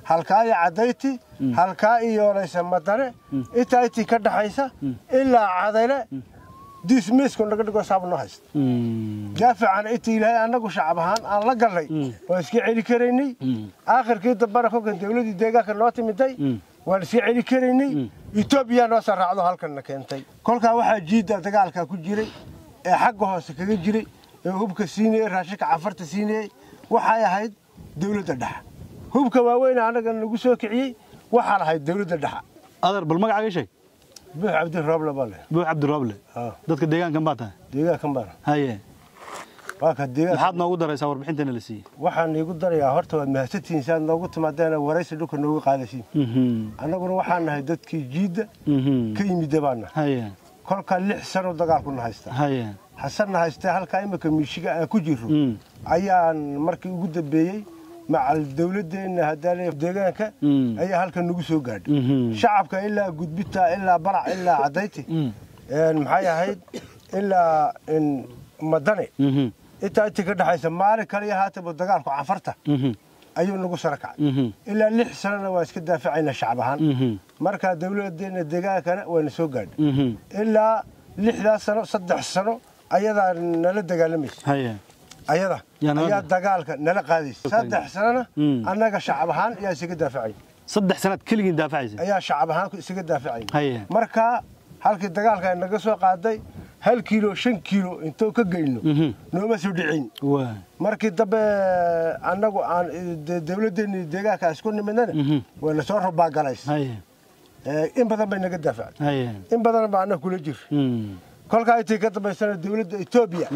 halkaa iyo cadayti halkaa iyo laysa madane intaa intii ka dhaxaysa ilaa cadayle diismiisku naga dhigo saab noo haysta daaficana intii ilaahay annagu shacab ahaan aan la gallay waan iska celi karaynay aakhirkii dambana kolkan dawladdii deegaanka noo timiday waan iska celi karaynay etoobiya noo soo raacdo halkanna keentay kolkaa waxaa jiidda dagaalkaa ku jiray ee xagga hoose kaga jiray ee hubka siinayey raashinka cafarta siinayey waxay ahayd dawladda dhexa hubka waaweyn annaga nagu soo kiciyey waxaan ahayd dawladda dhexa adeer bal magacaaga sheeg buux cabdi rooble baa leh buux cabdirooble dadka deegaankan baa tahay deegaankan baan haye waa ka deegaan maxaad noogu daraysaa warbixintana la siiyey waxaan iigu darayaa horta waad mahadsantihiin si aad noogu timaadeena waraysi dhulka noogu qaadasiin annaguna waxaan nahay dadkii jiidda ka yimidda baan nahay haye kolkaa lix sano dagaalkuna haystaa haye xasanna haystee halkaa imika miishiga aan ku jirro ayaan markii ugu dambeeyey macal dawladdeenna haddaale deegaanka ayaa halkan nagu soo gaadhay shacabka ilaa gudbita ilaa balac ilaa cadayti maxay ahayd ilaa madane intaa intii ka dhexaysa maalin kaliya haataba dagaalku cafarta ayuu nagu sara kacay ilaa lix sanona waa iska daafacaynaa shacab ahaan markaa dawladdeena deegaankana waana soo gaadhay ilaa lixdaas sano saddex sano ayadaa nala dagaalamaysa haye ayada ayaa dagaalka nala qaadaysa saddex sanona annaga shacab ahaan ayaa isaga daafacay saddex sanaad keligiin daafacaysa ayaa shacab ahaan isaga daafacay haye markaa halkii dagaalka naga soo qaaday hal kiilo shan kiilo intuu ka geyno nooma soo dhicin waa markii dambe annagu aan dawladdeennii deegaanka isku nimidnana wayna soo rubaagalays haye in badan bay naga daafacday haye in badan baa annaga kula jir kolkaa intii ka dambaysana dawladda etoobiya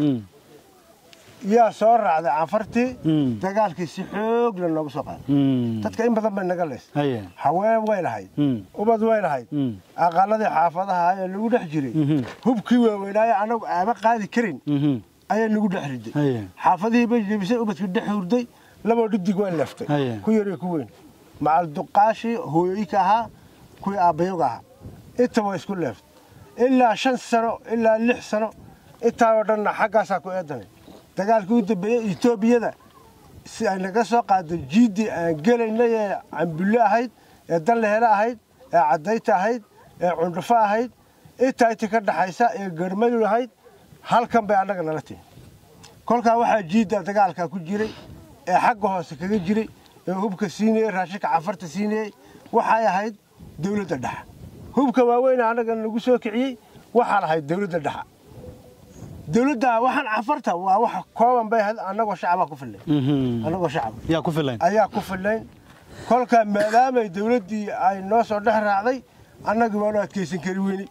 yaa soo raacday canfartii dagaalkii si xoog la nooga soo qaaday dadka in badan bay naga leys haye haween way lahayd ubad way lahayd aqaladii xaafadaha ee lagu dhex jiray hubkii waaweynaaye anagu aama qaadi karin ayaa nagu dhex riday haye xaafadihii bay jebisay ubadkii dhex hurday laboo dhidig way leftay Haye. ku yar iyo ku weyn macal duqaashii hooyooyinka ahaa kuwii aabbayoga ahaa inta way isku leeftay ilaa shan sano ilaa lix sano intaanoo dhanna xaggaasaa ku eedanay dagaalkii u dambeeyey etoobiyada si ay naga soo qaado jiiddii aan gelaynay ee cambulle ahayd ee danlehele ahayd ee caddayta ahayd ee cundhufo ahayd intaa intii ka dhaxaysa ee garmadul ahayd halkan bay annaga nala timi kolkaa waxaa jiidda dagaalkaa ku jiray ee xagga hoose kaga jiray ee hubka siinayey raashinka cafarta siinayey waxay ahayd dawladda dhexa hubka waaweyn annaga nagu soo kiciyey waxaan ahayd dawladda dhexa dawladda waxaan cafarta waa wax kooban bay ahayd annagoo shacabaa ku fillayn annagoo shacab yaa ku filayn ayaa ku fillayn kolkaa maadaamay dawladdii ay noo soo dhex raacday annagii waanu adkaysan kari weyni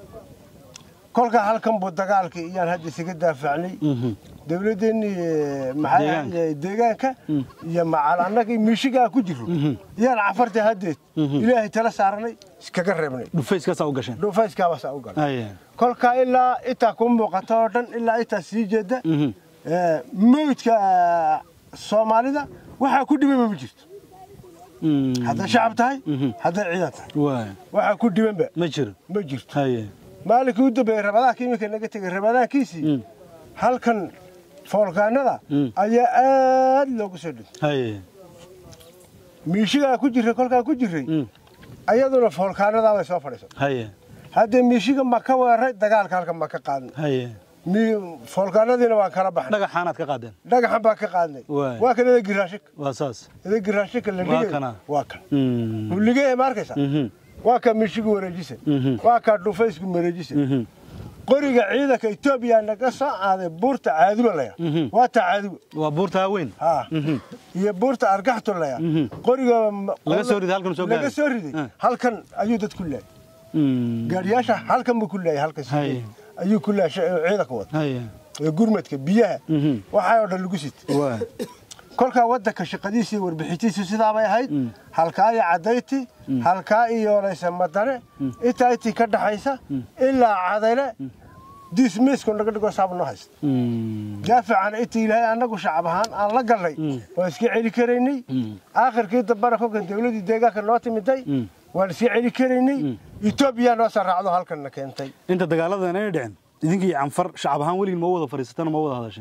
kolkaa halkan buu dagaalkii iyaan hadda isaga daafacnay dawladdeennii maxay Deegaanka. ahayd deegaanka iyo macal annagii miishigaa ku jirro iyaan cafarta haddeed ilaahay tala saaranay iskaga reebnay dhufayskaasaa u gasheen dhufayskaabasaa u galay haye kolkaa ilaa intaa ku muuqata oo dhan ilaa intaa sii jeeda ee, mawdka soomaalida waxaa ku dhibanba ma jirto hadday shacab tahay hadday ciidan tahay waa waxaa ku dhibanba ma jiro ma jirto haye maalinkii u dambeeyey rabadaanka iminka naga tegey rabadaankiisii halkan foolkaanada ayaa aad loogu soo dhintay haye miishigaa ku jirray kolkaa ku jirray ayaduna foolkaanadaa bay soo fadhiisatay haye haddee miishiga ma ka weeray dagaalka halkan ma ka qaadnay haye mi- foolkaanadiina waan kala baxnay dhagaxaanaad ka qaadeen dhagaxan baan ka qaadnay Waay. waa kan idagii raashinka waa saas idagii raashinka la Waa dhigay kana. waa kan Mm. huligee ma arkaysa waa ka miishigu wareejisa waa ka dhufaysku mareejisa qoriga ciidanka etoobiya naga soo aaday buurta caaduba laya waa taa caaduba waa buurta haaweyn ha iyo buurta argaxtu laya qoriga ma- Laga soo riday, halkan soo laga gaaray. soo riday Ah. halkan ayuu dad ku laayay Mm. gaariyaasha halkan buu ku laayay halkan Hay. sidee ayuu ku laayay ciidanka wada haye ee gurmadka biyaha Mhm. waxaa oo dhan lagu sitay waa kolkaa waddanka shaqadiisa iyo warbixintiisu sidaabay ahayd halkaa iyo cadayti halkaa iyo laysa madane intaa intii ka dhaxaysa ilaa cadayle diismiisku naga dhigo saab noo haysta Mm. daaficana intii ilaahay annagu shacab ahaan aan la gallay waan iska celi karaynay aakhirkii dambana kolkan dawladdii deegaanka noo timiday waan iska celi karaynay etoobiya noo soo raacdo halkanna keentay inta dagaaladan ay dhicin idinkii canfar shacab ahaan weligiin ma wada fadhiisataan ma wada hadasheen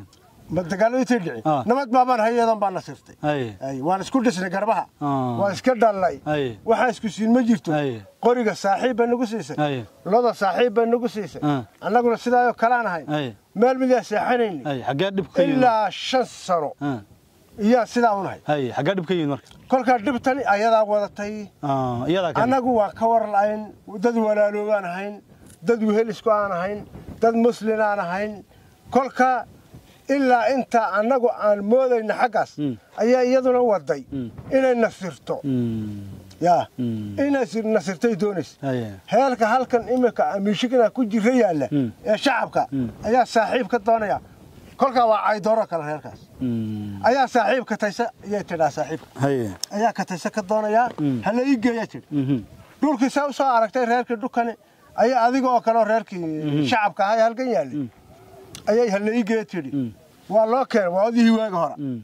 ma dagaallo intay dhicin Ah. nabad baabaan hayadan baa nasirtay haye Ay, waan isku dhisnay garbaha Ah. waan iska dhallay Ay. waxaa isku siin ma jirto Ay. qoriga saaxiib bay nagu siisay Ay. loda saaxiib bay nagu siisay Ah. annaguna sidaayoo kalaan ahay Ay. meel midaa seexanayni haye xaggee dhib ka yimid ilaa shan sano Ah, iyaa sidaa unahay haye xaggee dhib ka yimid marka kolkaa dhibtani ayadaa wadatay Ah, iyadaa ka annagu waan ka war la'ayn dad walaaloobaan ahayn dad wehelisku aan ahayn dad muslin aan ahayn kolka ilaa inta annagu aan moodayna xaggaas Mm. ayaa iyaduna waday Mm. inay nasirto Mm, yaa Mm. inay sir- nasirtay doonaysa haye heelka halkan iminka amiishigana ku jira yaalla Mm. ee shacabka Mm. ayaa saaxiib ka doonaya kolkaa waa caydooro kale reerkaas Mm, ayaa saaxiib ka taysa ayay tidhaa saaxiibka haye ayaa ka taysa ka doonayaa Mm. hala ii geeya tidhi Mhm, dhulkii saa u soo aragtay reerkii dhulkani ayaa adiga oo kale oo reerkii shacabka ahaa ee halkan yaallay ayay hala ii geeya tidhi Mm. waa loo keenay waa odihii waaga hora mm,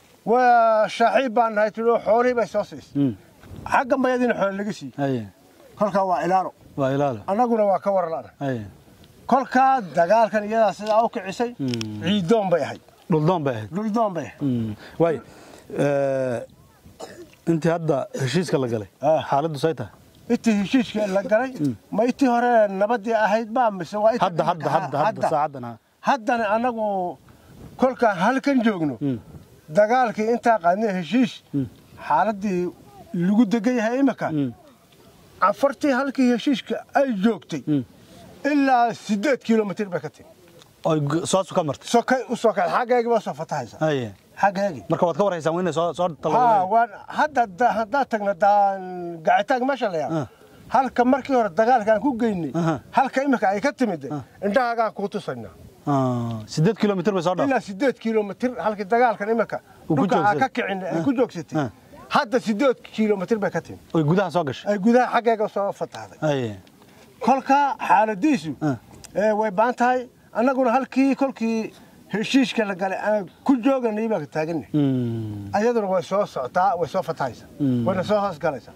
waa shaaxiib baan nahay tidhi oo xoolihii bay soo siisay mm, xagga mayadiina xoole laga siiyey haye kolkaa waa ilaalo waa ilaalo annaguna waa ka warlana haye kolkaa dagaalkan iyadaa sidaa u kicisay Mm. ciidoon bay ahayd dhuldoon bay ahayd dhuldoon bay ahayd Mm, waay eh, intii hadda heshiiska la galay Ah. xaaladdu say tahay intii heshiiskii la galay ma intii hore nabadii ahayd baa mise waa inta hadda hadda hadda hadda saacaddan ha haddana annagu kolkaan halkan joogno Mm. dagaalkii intaa qaadnay heshiis xaaladii lagu degan yahay imika Mm. afartii halkii heshiiska ay joogtay Mm. ilaa siddeed kilomitir bay ka timi oy g- soosu ka martay sokay u soo kacay xaggeegii baa soo fatahaysa haye xaggeegii marka waad ka warhaysaan waa inay soo soo haa talowdeen waan hadda da- haddaad tagna daan gacitaag meesha la Ah. yaa halka markii hore dagaalka aan ku geynay Aha. halka imika ay ka timid indhahaagaan kuu tusaynaa Ah, siddeed kilomitir bay soo dhaaf ilaa siddeed kilomitir halkii dagaalkan imika Uu ku dhulka aa joogsaday. ka kicin ay ku joogsatay Ah. hadda siddeed kilomitir bay ka timid oy gudaha soo gashay ay gudaha xaggeega soo fatahday haye kolka xaaladiisu Ah. ee, way baan tahay annaguna halkii kolkii heshiiska la galay aan ku jooganay baa taaganay Mm, ayaduna way soo socotaa way soo fatahaysaa Mm. wayna soo hoos galaysaa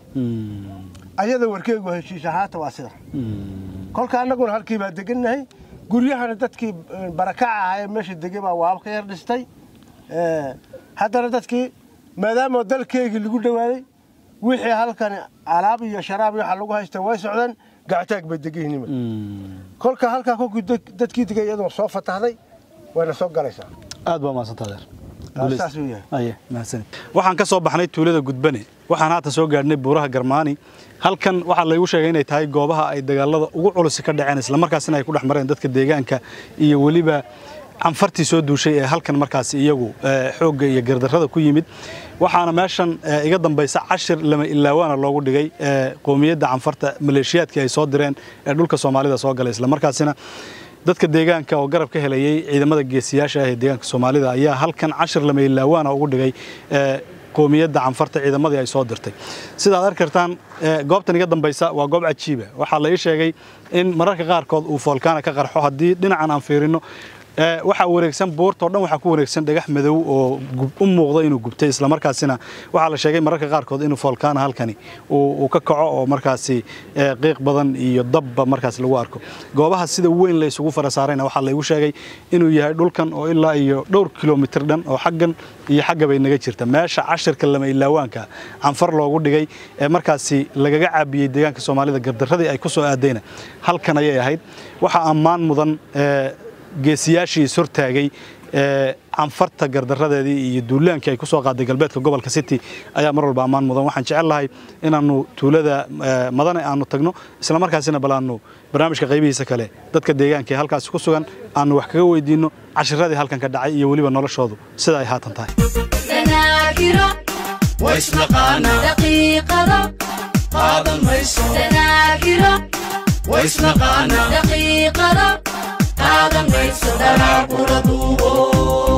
mm, ayada warkeegu heshiis ahaata waa sida mm, kolka annaguna halkii baa degannahay guryahana dadkii eh, barakaca ahaa ee meesha degay baa waab ka yar dhistay Eh, haddana dadkii maadaama dalkeygii lagu dhawaaday wixii halkan alaab iyo sharaab iyo waxa lagu haysta way socdeen gactaag bay degan yihiin mm. kolka halkaa kolkii dad- dadkii degay iyaduna soo fatahday wayna soo galaysaa aad baa mahadsantaa adeer Ah, Guulaysta. saas uu yahay aye mahadsanid waxaan ka soo baxnay tuulada gudbane waxaan haata soo gaadhnay buuraha garmaani halkan waxaa laygu sheegay inay tahay goobaha ay dagaalada ugu culusi ka dhaceen islamarkaasina ay ku dhex mareen dadka deegaanka iyo weliba canfartii soo duushay ee halkan markaasi iyagu eh, xoogga iyo gardarrada ku yimid waxaana meeshan eh, iga dambaysa cashir lama ilaawaana loogu dhigay eh, qoomiyadda canfarta maleeshiyaadkii ay soo direen ee dhulka soomaalida soo galay islamarkaasina dadka deegaanka oo garab ka helayay ciidamada geesiyaasha ah ee deegaanka soomaalida ayaa halkan cashir lama ilaawaana ugu dhigay eh, qoomiyadda canfarta ciidamadii ay soo dirtay sidaad arki kartaan eh, goobtan iga dambaysa waa goob cajiiba waxaa la ii sheegay in mararka qaarkood uu foolkaana ka qarxo haddii dhinacan aan fiirino eh, waxaa wareegsan buurta oo dhan waxaa ku wareegsan dhagax madow oo gub- u muuqda inuu gubtay islamarkaasina waxaa la sheegay mararka qaarkood inuu foolkaana halkani uu uu ka kaco oo markaasi eh, qiiq badan iyo dabba markaas lagu arko goobaha sida weyn la isugu fara saarayna waxaa laygu sheegay inuu yahay dhulkan oo ilaa iyo dhowr kilomitir dhan oo xaggan iyo xagga bay naga jirta meesha cashirka lama ilaawaanka canfar loogu dhigay ee markaasi lagaga caabiyey deegaanka soomaalida gardarradii ay ku soo aadayna halkan ayay ahayd waxaa ammaan mudan eh, geesiyaashii is hortaagay ee canfarta gardaradeedii iyo duulaankii ay ku soo qaaday galbeedka gobolka city ayaa mar walba ammaan mudan waxaan jecel lahay inaannu tuulada eh, madane aanu tagno islamarkaasina bal aanu barnaamijka qaybihiisa kale dadka deegaanka ee halkaasi ku sugan aanu wax kaga weydiinno cashiradii halkan ka dhacay iyo weliba noloshoodu sida ay haatan tahay danaagiro waisnaqaanaa daqiiqado qaadan mayso danaagiro waisnaqaanaa daqiiqado qaadan mayso qura duubo